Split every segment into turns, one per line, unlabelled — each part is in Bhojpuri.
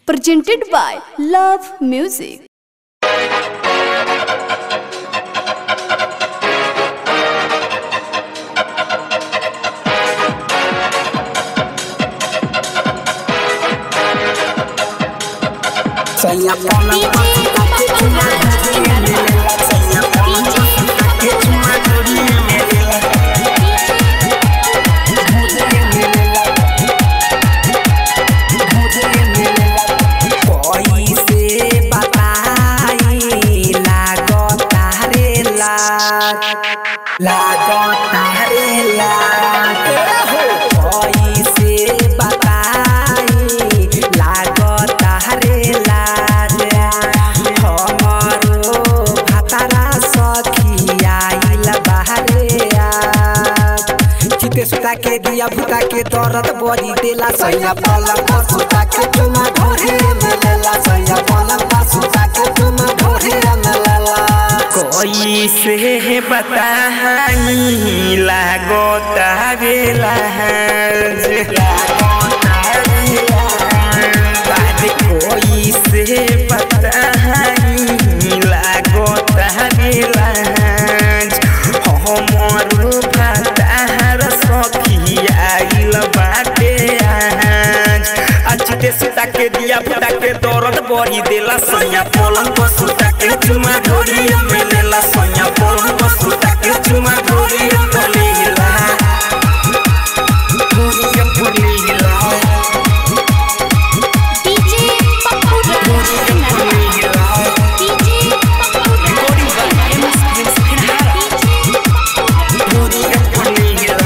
presented by Love Music.
Sanya pola pakai cuma duri melela Sanya pola pakai cuma duri melela Duri melela Duri melela कोई से बताई लागो तारे लाग लागो तारे लाग कोई से बताई लागो तारे लाग हमरो भातारा सखिया आइल बाहरे आग चिते सुता के दिया भूता के दर्द बड़ी देला सैया पलंग पर सुता के चुमा ढोरे में लेला सैया पलंग पर सुता के चुमा ढोरे में लेला
कोई से बताई लागो तावेला बात कोई से बताई लागो तावेला हमर भातार सखिया आइल बाटे आज अचते सुता के दिया फुटा के दर्द बढ़ी देला सैया पलंग पर सुता के चुमा ढोरी में लेला सैया पलंग पर सुता के चुमा ढोरी में लेला ढोरी में लेला
DJ Papu
ढोरी में लेला
DJ
ढोरी में लेला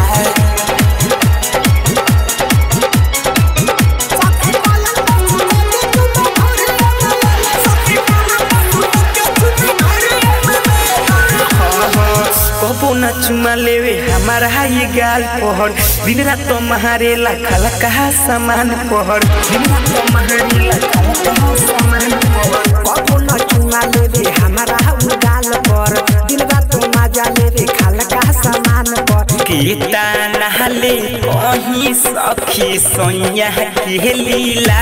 कबो न चुमा लेवे हमारा ये गाल पहर दिन रात तो महारेला खाला कहा सामान पहर दिन रात तो महारेला खाला कहा सामान पहर
कबो न चुमा लेवे हमारा उगाल पर दिन रात मजा लेवे खाल का सामान पर
केता नहले कहीं सखी सोया के लीला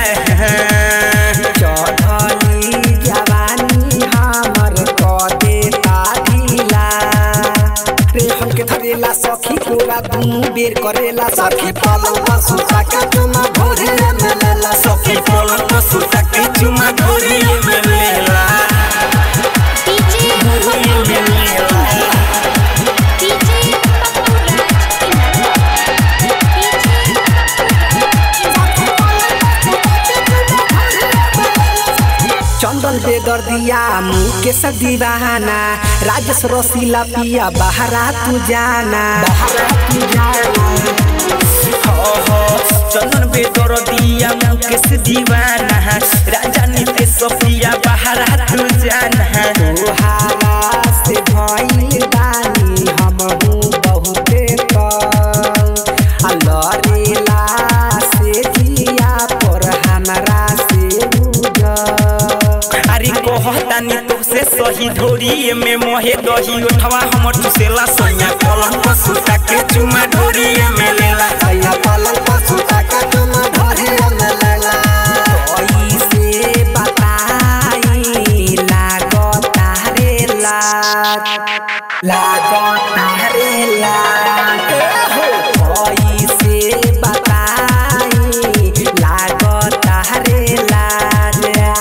चढ़ली जवानी हमर कदे ढीला रे हमके धरेला सखी पूरा दुनू बेर करेला सखी पलंग पर सुता के चुमा भोरे में लेला
सखी पलंग पर सुता के चुमा ढोरी में लेला
DJ
ढोरी में लेला
DJ Papu
चंदन बेदर दिया मुँह के सब दीवाना राजेश रसीला पिया बहरा तू जाना बहरा तू जाना
चंदन बेदर दिया मुकेश दीवाना राजा नीति सफिया बाहर तू जाना
तोहारा से भइल बानी हमहू बहुते तंग आ लड़ेला से जिया पर हमरा से उजर
अरे कहतानी तो से सही ढोरी में मोहे दही उठवा हमर तुसेला सोया कलम पर सुता के चुमा ढोरी में लेला
सैया पलंग पर सुता के तुम ढोरे में लेला कोई से बताई लागो तारे लाग लागो तारे लाग कोई से बताई लागो तारे लाग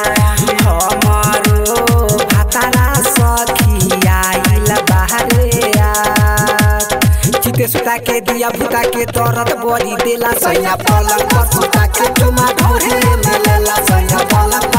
हमरो भातारा सखिया आइल बाहरे आग चिते सुता के दिया भूता के दर्द बड़ी देला सैया पलंग पर सुता के चुमा ढोरे में लेला सैया पलंग